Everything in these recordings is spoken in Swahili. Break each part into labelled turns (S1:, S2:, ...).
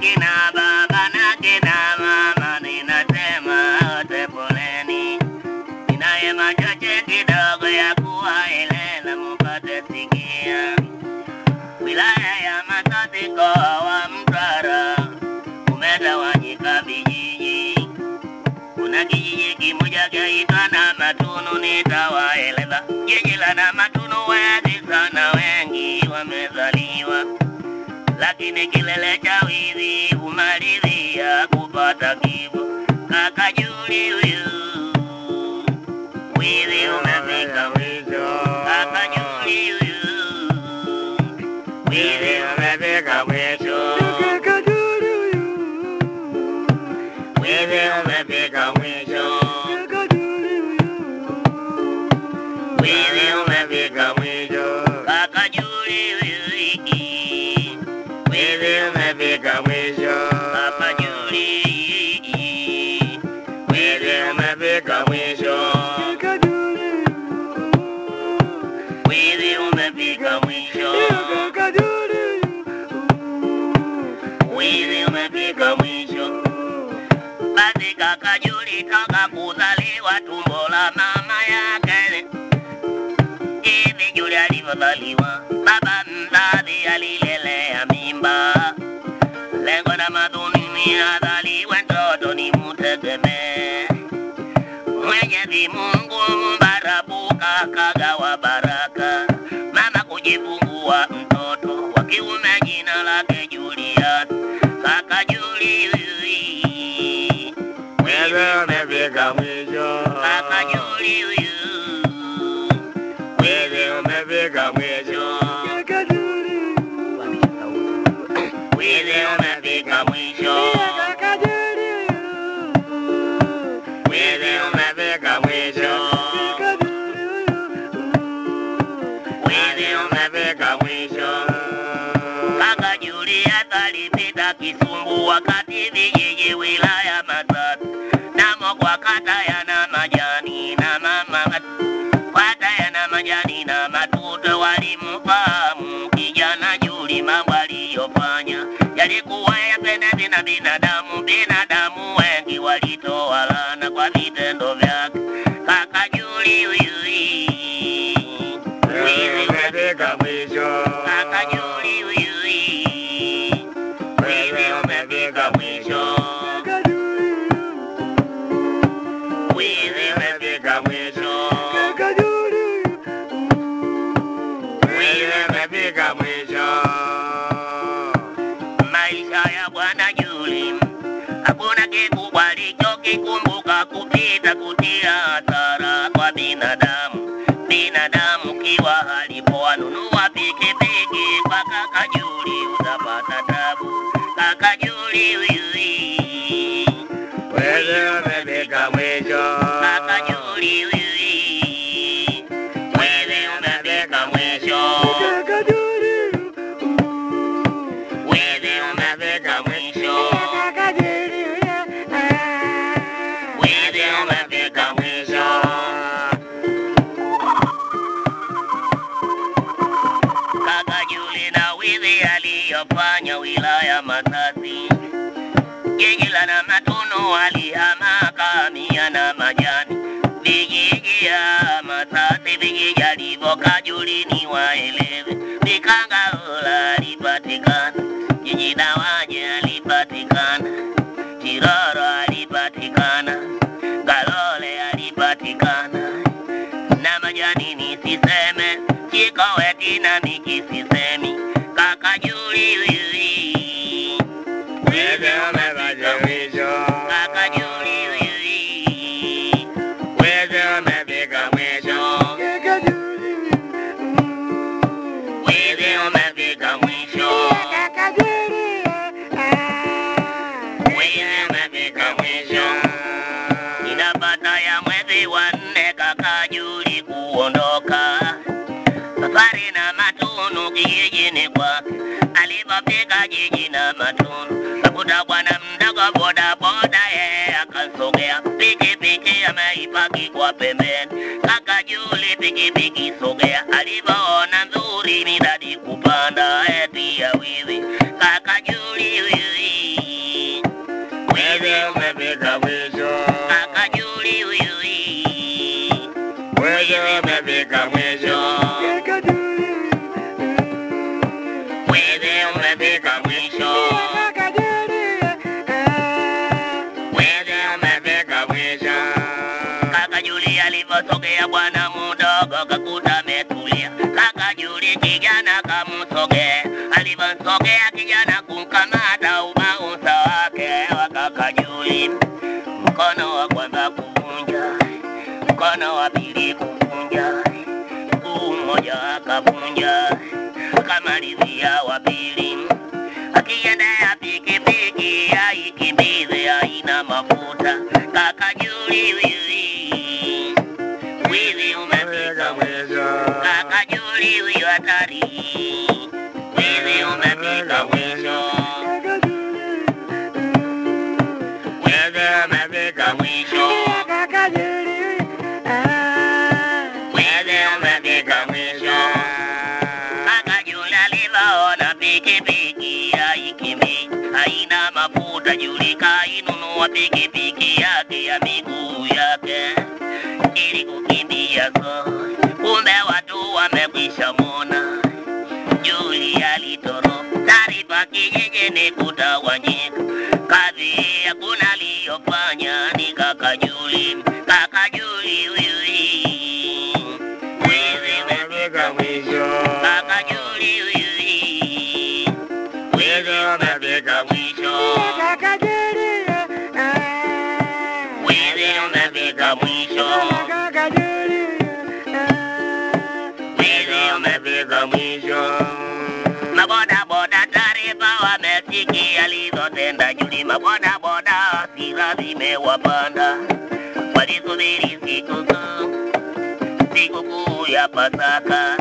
S1: kina baba na kina mama, ninasema wote poleni. Ninaye machache kidogo ya kuwaeleza mupate sikia. Wilaya ya Masasi mkoa wa Mtwara umetawanyika vijiji. Kuna kijiji kimoja chaitwa na Matunu, nitawaeleza. Jiji la na Matunu wengi sana, wengi wamezaliwa, lakini kilele cha wizi humalizia kupata kifo. Kaka Juli huyu wizi umefika mwisho. Kaka Juli huyu wizi umefika mwisho. Wizi umefika mwisho. Wizi umefika mwisho. Kaka Juli wizi umefika mwisho. Kaka Juli wizi umefika mwisho. Wizi umefika mwisho. Wizi umefika mwisho. Basi kaka Juli toka kuzaliwa tumbo la mama yake. Hivi Juli alivyozaliwa, baba mzazi alilelea mimba. Lengo na madhumuni azaliwe mtoto ni mtegemee. Mwenyezi Mungu mbarabuka kagawa baraka, mama kujifungua mtoto wa kiume jina lake Julius. Kaka Juli wewe umefika mwisho. Kaka Juli wewe umefika mwisho. Wewe umefika mwisho. Wewe umefika mwisho. Wewe umefika mwisho. Kaka Julius alipita Kisumbu wakati vijiji wilaya Masasi namo kwa kata yana majani na mama kata yana majani na matuto walimfahamu kijana Juli mambo aliyofanya yalikuwa yapendezi na binadamu. Binadamu wengi walitoa laana kwa vitendo vyake. Kaka Juli huyu wizi umefika mwisho. Kaka Juli huyu wizi umefika mwisho. Wizi umefika mwisho. Wizi umefika mwisho. Maisha ya Bwana Juli hakuna kikubwa alichokikumbuka kupita kutia hasara kwa binadamu. Binadamu kiwa alipowanunua pikipiki kwa kaka Juli utapata tabu. Kaka Juli huyu
S2: Wewe umefika mwisho.
S1: Kaka Juli huyu wewe umefika mwisho. Wewe umefika mwisho. Wewe umefika mwisho. Kaka Juli na wizi aliyofanya wilaya Masasi, jiji la na Matunu alihama kamia na majani, vijiji ya Masasi vijiji alivyokaa Juli ni waelewe, Vikangaula alipatikana, jiji la Wanye alipatikana, Tiroro alipatikana, Galole alipatikana na majani nisiseme, Chikoweti na miki sisemi, kaka Juli wiwi.
S2: Wewe umefika mwisho.
S1: Kaka Juli wiwi.
S2: Wewe umefika mwisho.
S1: Wewe umefika mwisho. Wewe umefika mwisho. Inapata ya mwezi wa nne kaka Juli kuondoka safari na Matunu kijijini kwake. Alipofika jiji na Matunu kakuta bwana mdogo boda boda, yeye akasogea pikipiki ameipaki kwa pembeni. Kaka Juli pikipiki sogea, alivyoona nzuri midadi kupanda eti ya wiwi. Kaka Juli wiwi
S2: Wizi umefika mwisho. Wizi umefika mwisho.
S1: Kaka Juli alivyosogea bwana mdogo kakuta ametulia. Kaka Juli kijana kamsogea, alivyosogea kijana kumkamata ubausa wake wa kaka Juli, mkono wa kwanza kuvunja, mkono wa pili kuvunja, mguu mmoja akavunja, akamalizia wa pili akiendea pikipiki aikimbize haina mafuta kaka Juli wiwi wiwi umefika mwisho kaka Juli huyu hatari wiwi umefika mwisho wiwi umefika mwisho wiwi umefika mwisho kaka Juli alivyoona pikipiki haikimbi haina mafuta Juli kainunua pikipiki yake ya miguu yake ili kukimbia so kumbe watu wamekwisha mona Juli alitoro taarifa kijijini kutawanyika kazi hakuna aliyofanya ni kaka Juli kaka Juli wiwi wiwi
S2: Umefika mwisho.
S1: kaka Juli wiwi wiwi umefika mwisho wiwi umefika mwisho wiwi
S2: Umefika mwisho.
S1: maboda boda taarifa wamesikia alivyotenda Juli. Maboda boda hasira zimewapanda, walisubiri sikukuu, sikukuu ya Pasaka.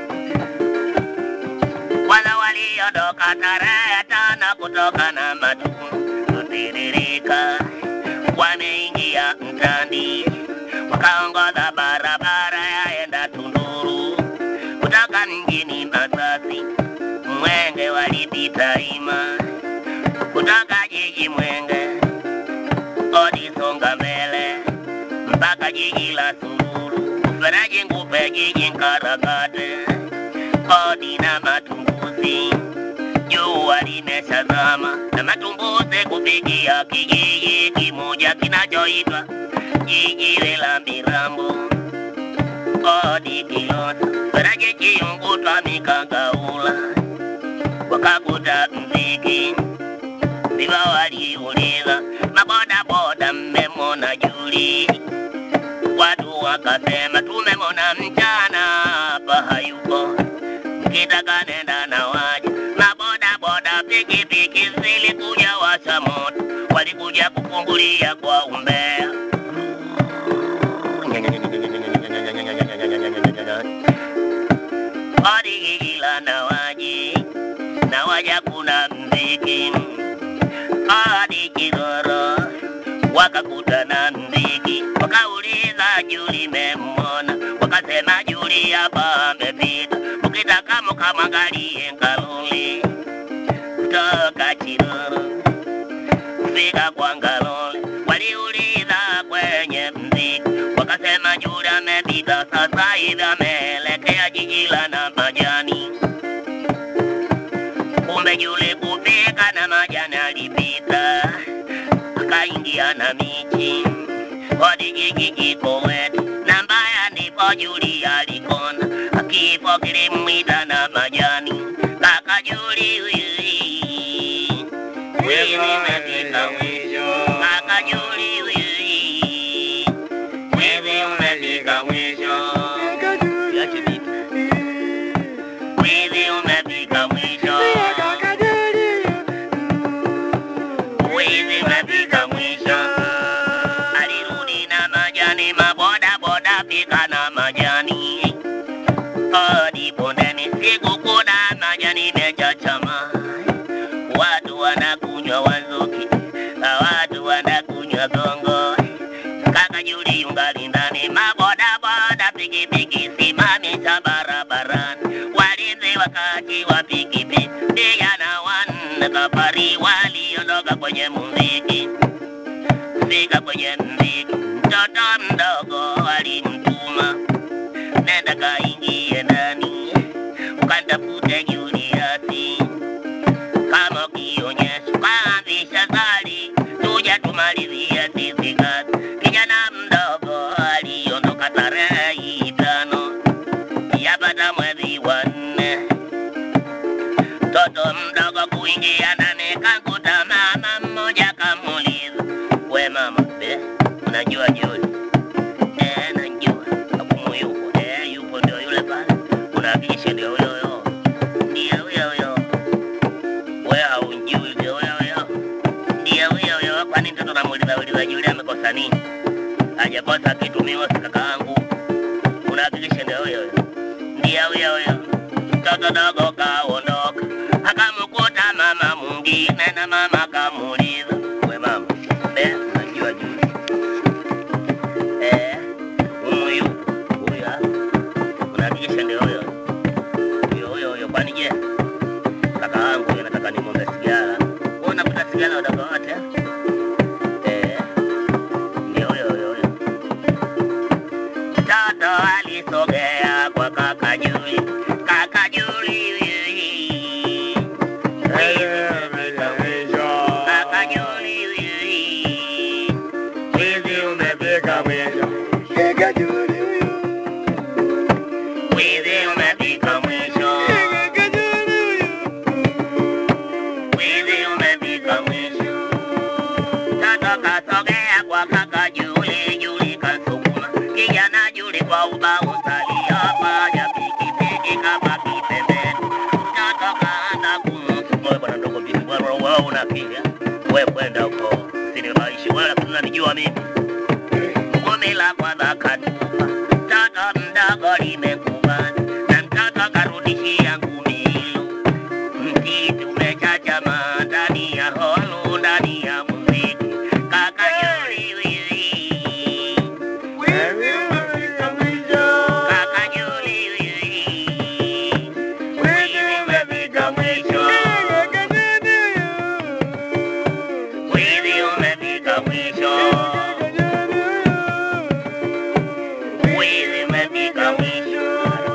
S1: Wala waliondoka tarehe tano kutoka na matundu kutiririka, wameingia mtandi, wakaongoza barabara yaenda Tunduru kutoka mjini Masasi. Mwenge walipita ima kutoka jiji Mwenge odi songa mbele mpaka jiji la Sunguru, Mfereji Ngupe, jiji Nkarakate, odi na Matumbuzi. Jua limeshazama na Matumbuzi kufikia kijiji kimoja kinachoitwa jiji la Mirambo odi Kilosa, Mfereji Chiungutwa, Mikagaula wakakuta mziki ndivyo waliuliza maboda boda, mmemona Juli? Watu wakasema tumemona mchana, hapa hayupo, mkitaka nenda na waje. Maboda boda pikipiki zilikuja washa moto, walikuja kufungulia kwa umbea hadi ila na waje na waja kuna mziki hadi Kigoro wakakutana mziki, wakauliza Juli memona, wakasema Juli hapa amepita, mkitaka mkamwangalie Ngalole kutoka Kigoro kufika kwa Ngalole, waliuliza kwenye mziki, wakasema Juli amepita, sasa hivi ameelekea jiji la na majani kumbe Juli kufika na majani alipita, akaingia na miti hadi jiji kiko wetu, na mbaya ndipo Juli alikona, kifo kilimwita na majani, kaka Juli wiwi wiwi umefika mwisho, kaka Juli wiwi wiwi umefika mwisho, Yache vipi? wiwi umefika mwisho. Wizi umefika mwisho, alirudi na majani, maboda boda fika na majani hadi bondeni, siku kuna majani mechachama, watu wanakunywa wanzuki, na watu wanakunywa gongo. Kaka Juli yungali ndani, maboda boda pikipiki simamisha barabarani, walinzi wakati wa pikipiki vijana wanne safari waliondoka kwenye muziki, fika kwenye muziki, mtoto mdogo alimtuma nenda kaingie ndani ukantafute Juliasi
S2: mtoto mdogo kuingia ndani kakuta mama mmoja kamuuliza, we mama, be unajua Juli? Eh, najua. Abumu yupo? Eh, yupo, ndio yule pale. Unahakikisha ndio huyo huyo? Ndio huyo huyo. We haunjui, ndio huyo huyo? Ndio huyo huyo. Kwani mtoto namuuliza uliza Juli amekosa nini? Hajakosa kitu, mimi si kaka yangu. Unahakikisha ndio huyo huyo? Ndio huyo huyo. Mtoto dogo kaondoka, akamkuta mama mwingine, na mama kamuuliza, we mama, be unajua Juli? Eh, huyu yupo huyu hapa. Unahakikisha ndio huyo huyo huyo huyo? Kwani je, kaka wangu huyo nataka nimwombe sigara. Wewe unavuta sigara udogo wote? Eh, ndio huyo huyo huyo. Mtoto alisogea kwa kaka Juli, kaka Juli kaka Juli
S1: Wizi umefika mwisho.
S2: wizi umefika mwisho, wizi umefika mwisho. Mtoto kasogea kwa kaka Juli, Juli kasukuma kijana Juli kwa ubao saliyafanya pikipiki kabaki pembeni. Mtoto kaanza kumsukuma wewe bwana ndogo vipi bwana wewe una akili? Wewe kwenda huko sinibaishi wewe lakini unanijua mimi. Ngome la kwanza katupa, mtoto mdogo limekubana na mtoto karudishia ngumi hilo. Msitu umechachama ndani ya holu, ndani ya muziki. Kaka Juli wiwi,
S1: Wizi umefika mwisho.
S2: kaka Juli wiwi,
S1: Wizi umefika mwisho.
S2: wiwi umefika mwisho, wiwi umefika mwisho.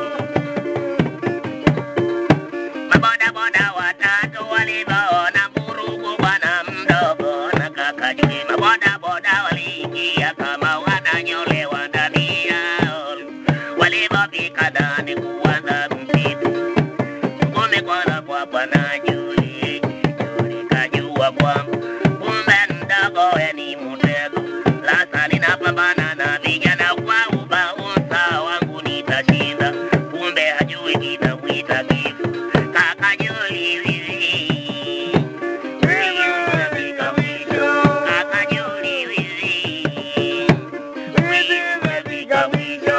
S2: Mabodaboda watatu walivyoona vurugu bwana mdogo na kaka Juli, mabodaboda waliingia kama wananyolewa ndani yao. Walivyofika ndani kuanza msitu, ngome kwana kwa bwana Juli. Juli kajua kwamba kumbe mdogo we ni mtego, sasa linapambana na vijana kwa ubaunsa wangu nitashinda, kumbe hajui kinamwita kifo. Kaka Juli wiwi,
S1: Wizi umefika mwisho.
S2: kaka Juli wiwi,
S1: Wizi umefika mwisho.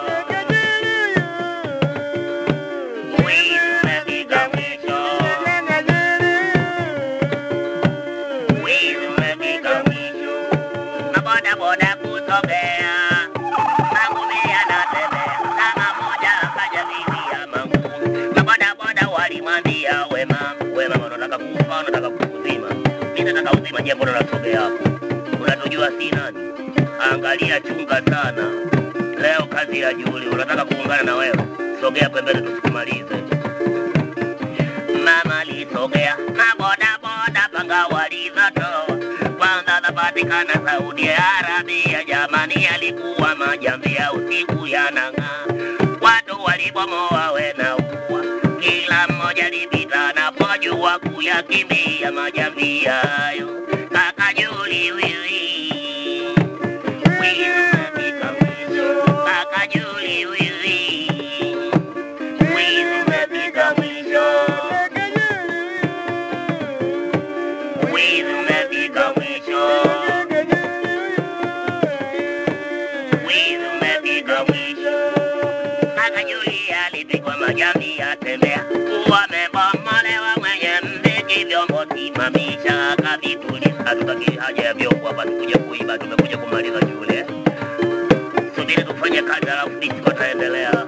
S2: wiwi umefika mwisho, wiwi umefika mwisho. Mabodaboda kusogea, magumi yanatembea, kama moja akaja bibi ya mangu. Mabodaboda walimwambia we mama, we mama, unataka kufa, unataka kuzima? Mimi nataka uzima, je, mbona unasogea hapo? Unatujua si nani? Angalia, chunga sana. Leo kazi ya Juli, unataka kuungana na wewe? Sogea pembeni tusikumalize. Mama alisogea na bodaboda panga walizotoa kwanza zapatikana Saudi Arabia. Jamani, alikuwa majambi ya usiku yanang'aa, watu walibomoa wena ua, kila mmoja alipita anapojua kuyakimbia majambi hayo. Kaka Juli wiwi wiwi umefika mwisho, kaka Juli wiwi wiwi umefika mwisho. Wizi umefika mwisho, wizi umefika mwisho. Kaka Juli alipigwa majambi atembea, wamebomolewa mwenye mziki, vyombo simamisha, akavituliza. Hatutaki haja ya vyombo hapa, tukuje kuiba, tumekuja kumaliza shule. Subiri tufanye kazi, alafu disco taendelea.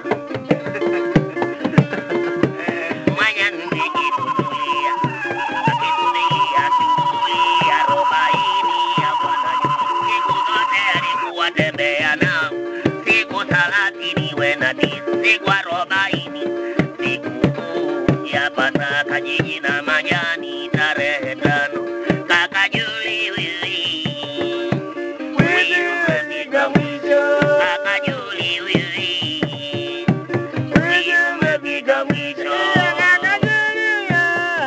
S2: Mwenye mziki tutulia, akitulia shughuli arobaini ya Bwana Yesu. Siku zote alikuwa tembea nao, siku thelathini wena tisa, siku arobaini siku kuu ya Pasaka, jiji na majani, tarehe tano. Kaka Juli wiwi,
S1: Wizi umefika mwisho.
S2: kaka Juli wiwi,
S1: Wizi umefika mwisho.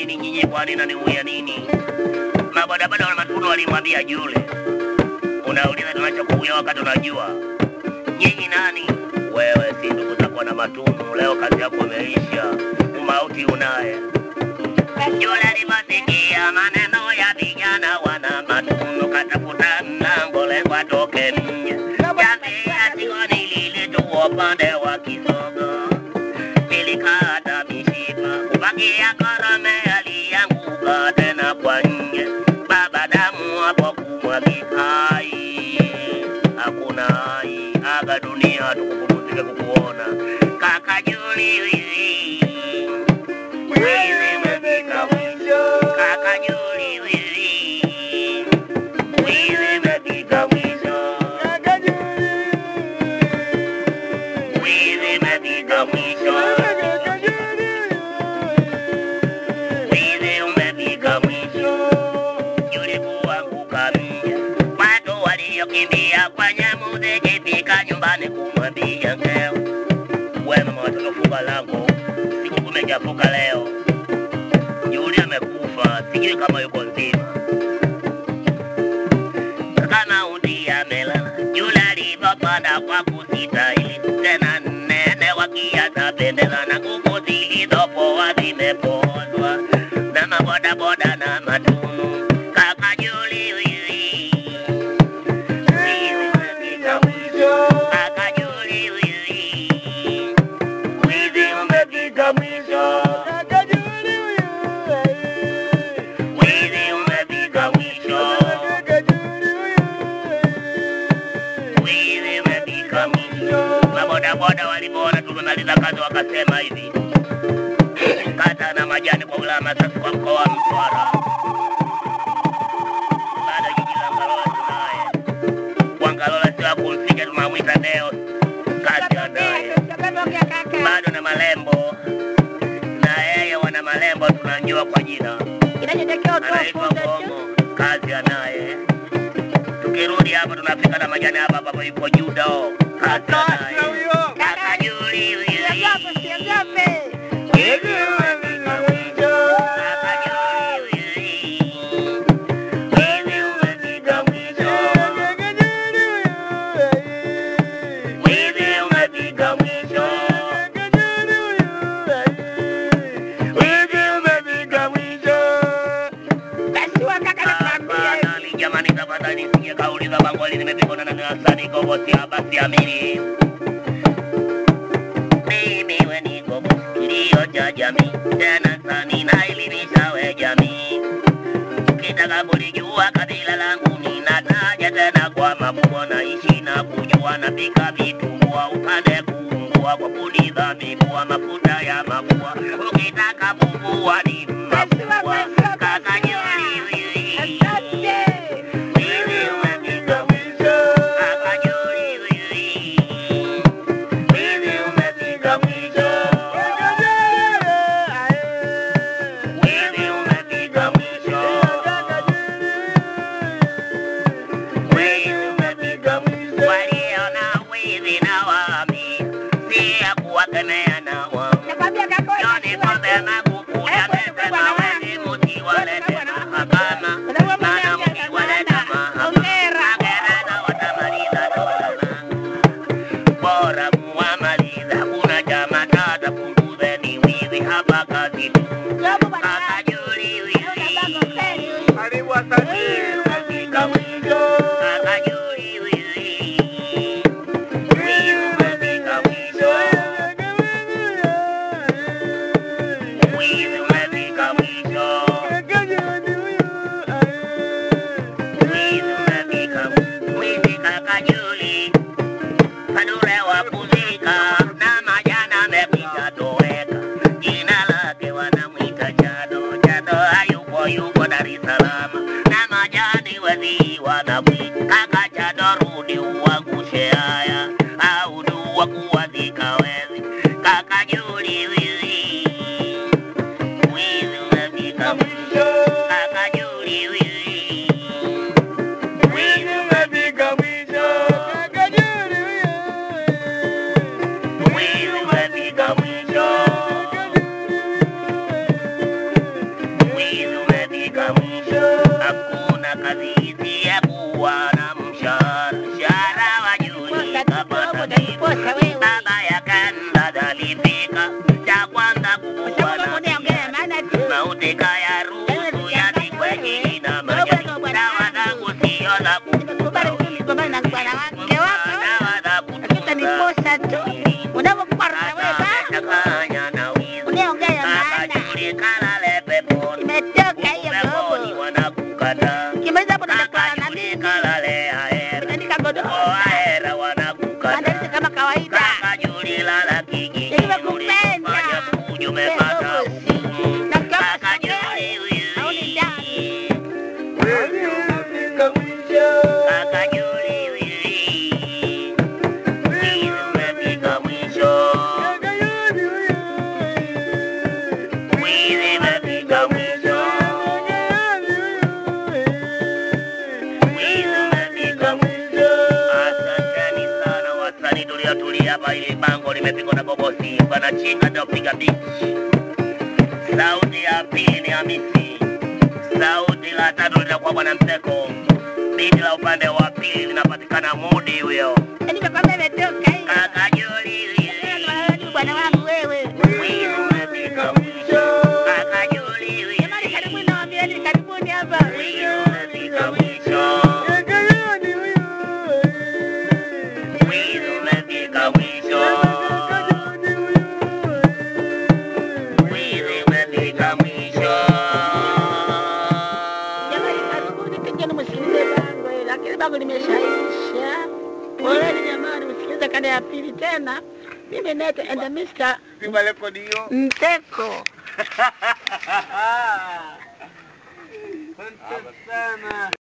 S2: nini nyinyi? Kwani naniuya nini? Mabodaboda wa Matunu walimwambia Jule, unauliza tunachokuuya wakati unajua nyinyi nani? Wewe si ndugu zako na Matunu, leo kazi yako imeisha, umauti unaye. Jule aliposikia maneno ya vijana wana Matunu, katafuta mlango lengo atoke nje. Jamii ya Tigoni lilitua upande wa Kisogo, ilikata mishipa, kupakia Korome alianguka tena kwa nje. Baba damu hapo kumwagika, hai hakuna hai, aga dunia tukupumzike kukuona kaka Juli wiwi wiwi umefika mwisho kaka Juli wiwi wiwi umefika mwisho wiwi umefika mwisho wiwi umefika mwisho Juli kuanguka nje watu waliokimbia kwenye muziki fika nyumbani kumwambia ngeo we mama watoto funga lango siku kumechafuka leo Juli amekufa sijui kama yuko nzima kama undi amelala Juli alivyopanda kwa kusitahili tena nene wakiata pendeza na nguvu zilizopoa zimepozwa na mabodaboda na matunu kaka Juli wiwi wiwi umefika mwisho kaka Juli wiwi wiwi umefika mwisho wiwi umefika mwisho wiwi umefika mwisho mabodaboda walipoona tumemaliza kazi wakasema hivi kata na majani kwa wilaya Masasi kwa mkoa wa Mtwara bado jiji la Ngalola tunaye kwa Ngalola sio kumficha tunamwita Deo kazi anaye bado na malembo na yeye wana malembo tunamjua kwa jina anaitwa Bongo kazi anaye tukirudi hapa tunafika na majani hapa ambapo yupo Judo kazi anaye kaka Juli wiwi. Wiwi umefika mwisho. Kaka Juli wiwi. Wiwi umefika mwisho. Wiwi umefika mwisho. Wiwi umefika mwisho. Tafadhali jamani, tafadhali nisije kauliza bangoli nimepigwa na nani Hasani Gogo si basi amini. Mimi we niko kilio cha jamii, tena sani naelimisha we jamii. Ukitaka kulijua kabila langu ninataja tena kwa mafumbo, naishi na kujua, napika vitumbua upande kuungua kwa kuliza mibua, mafuta ya mafua. Ukitaka bumbua ni mafua, kaka Juli wiwi. Wiwi umefika mwisho, kaka Juli wiwi. Wiwi umefika mwisho, wiwi umefika mwisho, wiwi umefika mwisho. Waliona wiwi na waambia, si ya kuwakemea na wao. Joni Pombe Magufuli amesema wengi
S3: Posa wewe.
S2: baba ya kanda alifika cha kwanza kukubwa na
S3: Unaongea maana tu.
S2: mauti kaya ruhusu yatikwe jiji na majani dawa zangu sio za
S3: Nimekubali tu nigombane na bwana wake wako.
S2: dawa za
S3: Hakika ni kosa tu. Unapokwarza wewe ba.
S2: Changanya na wizi
S3: Unaongea maana.
S2: kakajuli kalale peponi
S3: Imetoka hiyo
S2: peponi
S3: bobo.
S2: wanakukata
S3: Kimaliza hapo nitakuwa na
S2: kakajuli
S3: nini?
S2: kalale aera
S3: Utaandika godoro.
S2: aera
S3: Maandalizi
S2: wanakukata
S3: kama kawaida.
S2: kakajuli lala kijiji
S3: Nimekupenda.
S2: ulifanya fujo umepata hukumu
S3: Na kama
S2: kakajuli
S3: hauni ndani.
S2: kakajuli wizi umefika mwisho wizi umefika mwisho wizi umefika mwisho asanteni sana wasanii tuliotulia hapa ili bango limepigwa na bobosi wanachinga ndio piga bichi sauti ya pili ni hamisi sauti la tatu litakuwa bwana mseko biti la upande wa pili linapatikana mudi huyo
S3: Nimekwambia imetoka hiyo.
S2: kakajuli wizi
S3: Bwana wangu wewe.
S2: wizi umefika mwisho kakajuli
S3: Jamani karibuni
S2: wizi
S3: nawaambieni karibuni hapa.
S2: wizi umefika mwisho wizi umefika mwisho wizi umefika mwisho
S3: Jamani karibuni pigeni msikilize bango hili. Lakini bango limeshaisha. Poleni jamani msikilize kanda ya pili tena. Mimi Nete and Mr.
S1: Zima rekodi hiyo.
S3: Mteko.
S1: Asante sana.